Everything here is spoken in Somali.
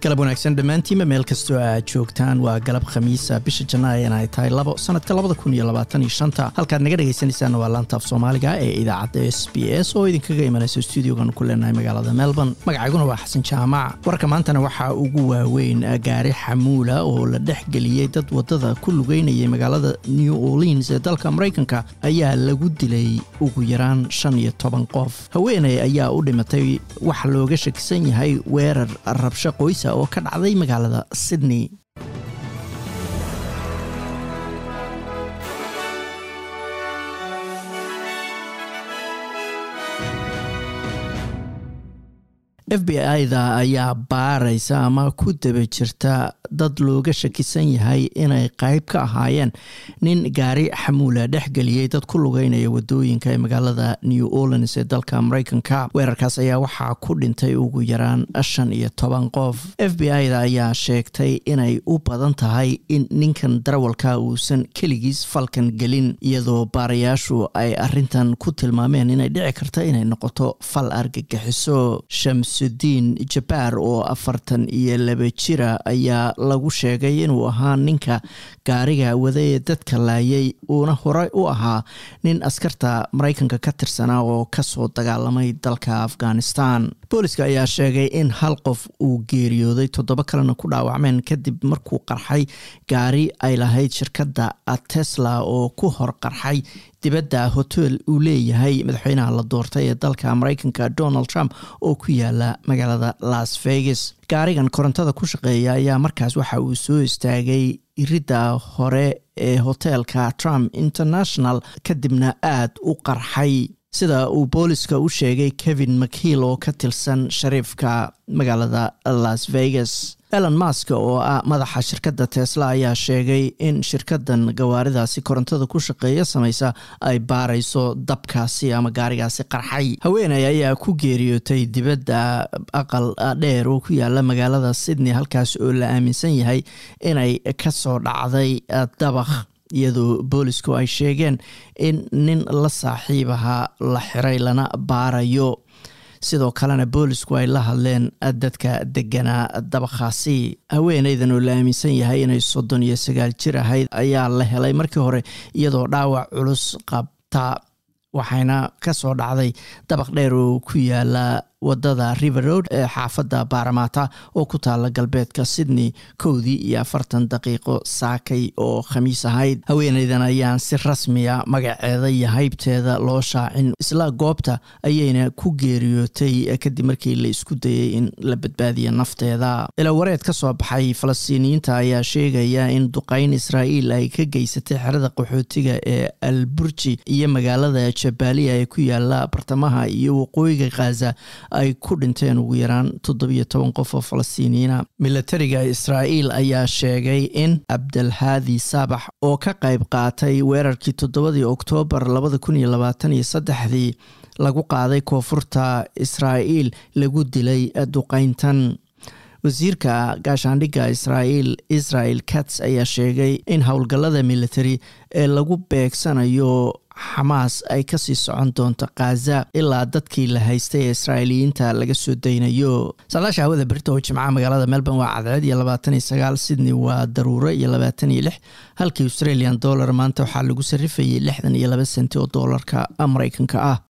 galab wanaagsan dhammaantiinba meel kastoo aad joogtaan waa galab khamiisa bisha janaayan ay tahay labo sanadka labada kun iyo labaatan iyo shanta halkaad naga dhegaysanaysaana waa laantaaf soomaaliga ee idaacadda s b s oo idinkaga imanaysa stuudiogan ku leenahay magaalada melbourne magacayguna waa xasan jaamac warka maantana waxaa ugu waaweyn gaari xamuula oo la dhex geliyey dad wadada ku lugeynayay magaalada new orleans ee dalka maraykanka ayaa lagu dilay ugu yaraan shan iyo toban qof haweeney ayaa u dhimatay wax looga shakisan yahay weerar rabsho qoysa oo ka dhacday magaalada sydney f b i-da ayaa baaraysa ama ku daba jirta dad looga shakisan yahay inay qayb ka ahaayeen nin gaari xamuula dhexgeliyey dad ku lugeynaya wadooyinka ee magaalada new orleans ee dalka maraykanka weerarkaas ayaa waxaa ku dhintay ugu yaraan shan iyo toban qof f b i-da ayaa sheegtay inay u badan tahay in ninkan darawalka uusan keligiis falkan gelin iyadoo baarayaashu ay arintan ku tilmaameen inay dhici karta inay noqoto fal argagixiso shamsudiin jabaar oo afartan iyo laba jira ayaa lagu sheegay inuu ahaa ninka gaariga wada ee dadka laayay uuna horey u ahaa nin askarta maraykanka ka tirsanaa oo kasoo dagaalamay dalka afghanistan booliska ayaa sheegay in hal qof uu geeriyooday toddoba kalena ku dhaawacmeen kadib markuu qarxay gaari ay lahayd shirkadda tesla oo ku hor qarxay dibadda hotel uu leeyahay madaxweynaha la doortay ee dalka maraykanka donald trump oo ku yaala magaalada las vegas gaarigan korontada ku shaqeeya ayaa markaas waxa uu soo istaagay iridda hore ee hoteelka trump international kadibna aad u qarxay sida uu booliska u sheegay kevin mchill oo ka tirsan shariifka magaalada las vegas elon mask oo ah madaxa shirkadda tesla ayaa sheegay in shirkadan gawaaridaasi korontada ku shaqeeya samaysa ay baarayso dabkaasi ama gaarigaasi qarxay haweeney ayaa ku geeriyootay dibadda aqal dheer oo ku yaala magaalada sydney halkaas oo la aaminsan yahay inay kasoo dhacday dabakh iyadoo boolisku ay sheegeen in nin la saaxiib ahaa la xiray lana baarayo sidoo kalena boolisku ay la hadleen dadka deganaa dabakhaasi haweeneydan oo la aaminsan yahay inay soddon iyo sagaal jir ahayd ayaa la helay markii hore iyadoo dhaawac culus qabta waxayna kasoo dhacday dabaq dheer oo ku yaala wadada river road ee xaafadda baaramaata oo ku taala galbeedka sydney kowdii iyo afartan daqiiqo saakay oo khamiis ahayd haweeneydan ayaan si rasmiya magaceeda iyo haybteeda loo shaacin isla goobta ayayna ku geeriyootay kadib markii la isku dayay in la badbaadiya nafteeda ilawareed ka soo baxay falastiiniyiinta ayaa sheegaya in duqeyn israa'iil ay ka geysatay xerada qaxootiga ee alburji iyo magaalada jabaaliya ee ku yaala bartamaha iyo waqooyiga khaza ay ku dhinteen ugu yaraan toddobiyo toban qof oo falastiiniyiina milatariga israa'iil ayaa sheegay in cabdalhaadi saabax oo ka qayb qaatay weerarkii toddobadii oktoobar labada kun iyo labaatan iyo saddexdii lagu qaaday koonfurta israa'iil lagu dilay duqeyntan wasiirka gaashaandhigga israa'iil israel kats ayaa sheegay in howlgallada military ee lagu beegsanayo xamaas ay kasii socon doonto khaza ilaa dadkii la haystay ee israa'iiliyiinta laga soo daynayo saadaasha hawada berita oo jimcaha magaalada melbourne waa cadceed iyo labaatan iyo sagaal sydney waa daruuro iyo labaatan iyo lix halkii australian dollar maanta waxaa lagu sarrifayay lixdan iyo laba senti oo doolarka maraykanka ah